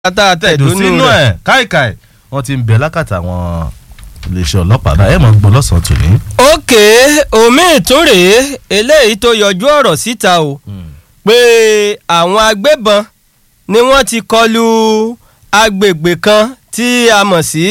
ata tẹ̀dó tẹ̀dó sínú ẹ̀ káìkáì wọ́n ti ń bẹ lákàtà àwọn iléeṣẹ́ ọlọ́pàá báyìí ẹ̀ mọ̀ gbọ́ lọ́sàn-án tòní. òkè omi ìtúrè eléyìí tó yọjú ọ̀rọ̀ síta o pé àwọn agbébọn ni wọ́n ti kọlu agbègbè kan tí a mọ̀ sí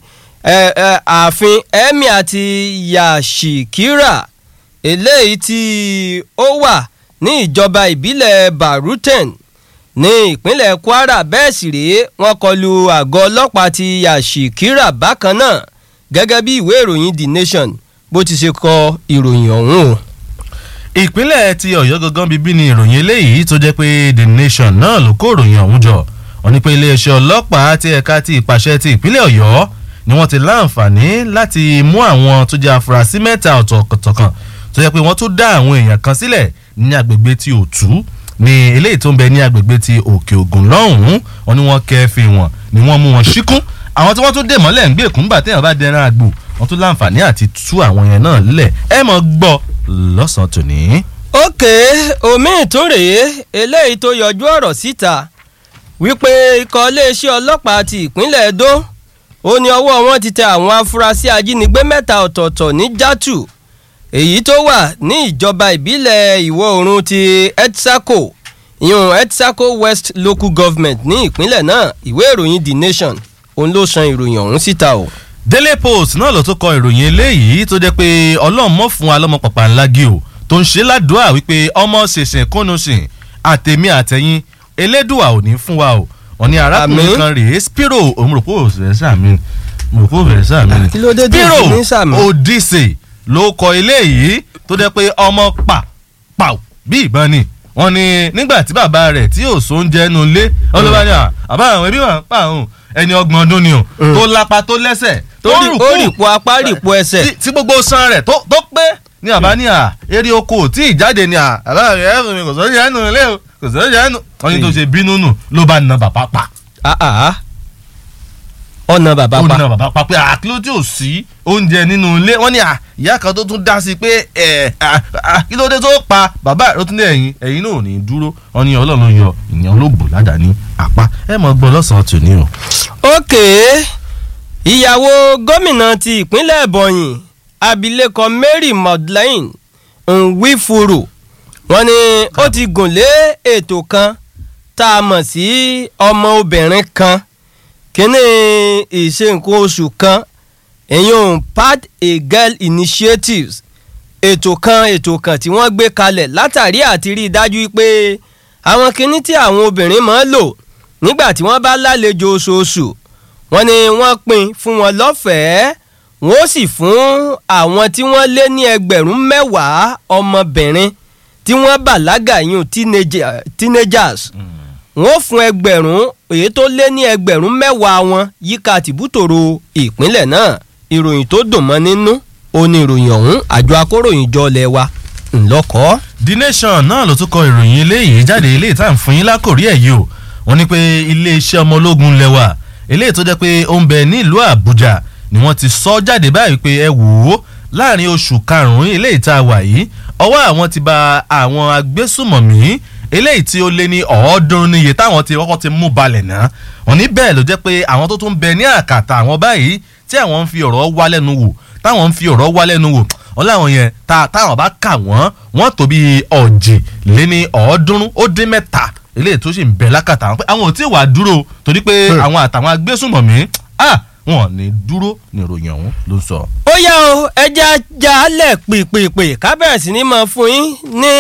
ẹ, ẹ, ààfin emir àti yashikira eléyìí tí ó wà ní ìjọba ìbílẹ̀ baruten ní ìpínlẹ̀ kwara bẹ́ẹ̀ sì rèé wọ́n kọlu àgọ́ ọlọ́pàá ti yashikira bákan náà gẹ́gẹ́ bí ìwé ìròyìn the nation bó ti ṣe kọ ìròyìn ọ̀hún o. ìpínlẹ̀ ti ọ̀yọ́ gangan bíbí ni ìròyìn eléyìí tó jẹ́ pé the nation náà ló kó ìròyìn ọ̀hún jọ wọ́n ní pé iléeṣẹ́ ọlọ́pàá ti ẹ̀ka ti ìpàṣẹ ti ìpínlẹ̀ ọ̀yọ́ ni wọ́n ti láǹfààní láti mú àwọn tó jẹ́ afurasí mẹ́ta ọ̀tọ̀ọ̀tọ̀ kan tó jẹ́ pé wọ́n tún dá àwọn èèyàn kan sílẹ̀ ní agbègbè ti òtú ní eléyìí tó ń bẹ ní agbègbè ti òkè ògùn lọ́hùn-ún wọ́n ní wọ́n kẹ́ẹ́fì wọn ni wọ́n mú wọn síkún àwọn tí wọ́n tún dè mọ́lẹ̀ ń gbé èkúńgbà téèyàn bá dẹran àgbò wọ́n tún láǹfààní àti tú àwọn yẹn náà lẹ̀ ẹ mọ̀ gbọ́ lọ́sàn-án tòní. òkè omi ìtúrè eléyìí tó yọjú ọ̀rọ̀ síta wípé ikọ̀ iléeṣẹ́ ọlọ́pàá ti ìpínlẹ̀ edo ó ní ọwọ́ wọn ti tẹ àwọn afurasí ajínigbé mẹ́ta ọ̀tọ̀ọ̀tọ̀ ní játù èyí tó wà ní ìjọba ìbílẹ̀ ìwọ̀ oòrùn ti etsako ìyún etsako west local government ní ìpínlẹ̀ náà ìwé ìròyìn the nation òun ló san ìròyìn ọ̀hún síta o. daily post náà ló tún kọ ìròyìn eléyìí tó jẹ́ pé ọlọ́run mọ̀ fún wa lọ́mọ pàpà ńlá gí o tó ń ṣe ládùúà wípé ọmọ ṣèṣìn kúnnu sìn àtẹ̀mí àtẹ̀yìn elédùà ò ní fún wa o wọ́n ní arákùnrin Àmín. kan rèé spiro òmùrùkú òṣèré sàmì òmùrùkú òṣèré sàmì kí ló dé tí spiro èsì ní sàmì? odise ló kọ eléyìí tó jẹ́ pé ọmọ pa pàù bí ìbọn ni wọ́n ní nígbà tí bàbá rẹ̀ tí ò sóúnjẹ nu ilé wọ́n ló bá ní à àbá àwọn ẹbí wọn pa àwọn ẹni ọgbọ̀n ọdún ni o Mm. tó lápá tó lẹ́sẹ̀ tó ó rí- rùkú ó rìpọ̀ apá rìpọ̀ ẹsẹ̀. tí- tí gbogbo san rẹ̀ tó tó pé ní àbá ní à eré oko ò tí ì jáde ní à àbá rẹ̀ ẹ̀rù mi kò sọ́ọ́ yẹn nù ilé o kò sọ́ọ́ yẹn nù. wọ́n ní tó ṣe bínú nù ló bá na bàbá pa Ah, ah. ọ̀nà bàbá ó pa na bàbá pa pé àkíló tí ò sí oúnjẹ nínú ilé wọ́n ní à ìyá kan tó tún dá sí pé ẹ̀ kí ló dé tó pa bàbá rẹ̀ ó tún ní ẹ̀yìn ẹ̀yìn náà ò ní dúró wọ́n ní ọlọ́run yọ ìyẹn olóògbò ládàá ní apá ẹ̀ mọ̀ gbọ́ lọ́sàn-án tòní o. òkè ìyàwó gómìnà ti ìpínlẹ̀ ebonyi abilékọ mary madeleine nwifuru wọ́n ní ó ti gùn lé ètò kan tá a mọ̀ sí ọmọ obìnrin kan kíní ìṣe nǹkan oṣù kan èyàn pad a girl initiatives ètò kan ètò kan tí wọ́n gbé kalẹ̀ látàrí àti rí i dájú pé àwọn kíní tí àwọn obìnrin máa ń lò nígbà tí wọ́n bá lálejò oṣooṣù wọ́n ní wọ́n pín fún wọn lọ́fẹ̀ẹ́ wọ́n ó sì fún àwọn tí wọ́n lé ní ẹgbẹ̀rún mẹ́wàá ọmọbìnrin tí wọ́n bàlágà yún teenager- teenagers wọ́n fún ẹgbẹ̀rún èyí tó lé ní ẹgbẹ̀rún mẹ́wàá wọn yíká tìbútòrò ìpínlẹ̀ náà ìròyìn tó dùn mọ́ nínú ó ní ìròyìn ọ̀hún àjọ akóròyìn jọ lẹ̀ wa ńlọ́kọ́. the nation náà ló tún kọ ìròyìn eléyìí jáde eléyìí tá à ń fún yín lákòrí ẹ̀ yìí o wọ́n ní pé iléeṣẹ́ ọmọ ológun lẹ́wà eléyìí tó jẹ́ pé ó ń bẹ nílùú àbújá ni wọ́n ti sọ jáde báyìí pé ẹ wò ó láàrin oṣù karùn-ún eléyìí tá a wà yìí ọwọ́ àwọn ti ba àwọn agbésùmọ̀mí eléyìí tí ó lé ní ọ̀ọ́dúnrún níye táwọn ti kọ́kọ́ ti mú balẹ̀ náà wọ́n ní bẹ́ẹ̀ ló jẹ́ pé àwọn tó tún bẹ ní àkàtà àwọn báyìí tí àwọn ń fi ọ̀rọ̀ wá lẹ́nu wò táwọn ń fi ọ̀rọ̀ wá lẹ́nu wò wọ́n láwọn yẹn tá táwọn bá kà wọ́n wọ́n tó bí ọ̀jì lé ní ọ̀ọ́dúnrún ó dín mẹ́ta eléyìí tó sì ń bẹ lákàtà àwọn pé àwọn ò tí ì wà dúró torí pé àwọn àtàwọn agbésùnmọ̀mí ah wọn ò ní dúró ní ìròyìn ọ̀hún ló ń sọ. ó yá o ẹja jalè pìpìpì ká bẹ̀rẹ̀ sí ní máa fún yín ní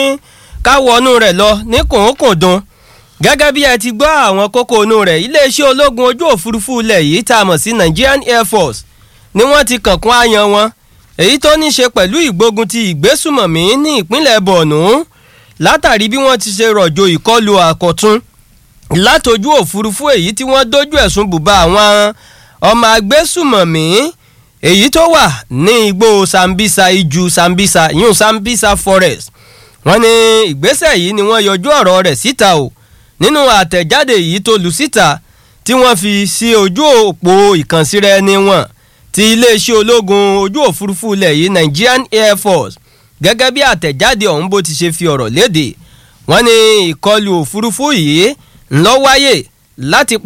káwọnú rẹ̀ lọ ní kòókòdùn gẹ́gẹ́ bí ẹ ti gbọ́ àwọn kókó inú rẹ̀ iléeṣẹ́ ológun ojú òfurufú ilẹ̀ yìí tá a mọ̀ sí Nigerian Air Force ni wọ́n ti kànkún àyàn wọn èyí tó ní ṣe pẹ̀lú ìgbógun ti ìgbésùmọ̀mí ní ìpínlẹ̀ Borno látàrí bí wọ́n ti ṣe rọ̀jò ìkọlù àkọ̀tun látojú òfurufú èyí tí wọ́n dójú ẹ̀sùn bùbá àwọn ọmọ agbésùmọ̀mí èyí tó wà ní igbó Sambisa iju Sambisa yún Sambisa forest wọ́n ní ìgbésẹ̀ yìí ni wọ́n yọjú ọ̀rọ̀ rẹ̀ síta o nínú àtẹ̀jáde yìí tó lu síta tí wọ́n fi sí ojú òpó ìkànsíra ẹni wọn ti iléeṣẹ́ ológun ojú òfurufú ilẹ̀ yìí Nigerian Air Force gẹ́gẹ́ bí àtẹ̀jáde ọ̀hún bó ti ṣe fi ọ̀rọ̀ léde wọ́n ní ìkọlù òfurufú yìí ńlọ wáyé láti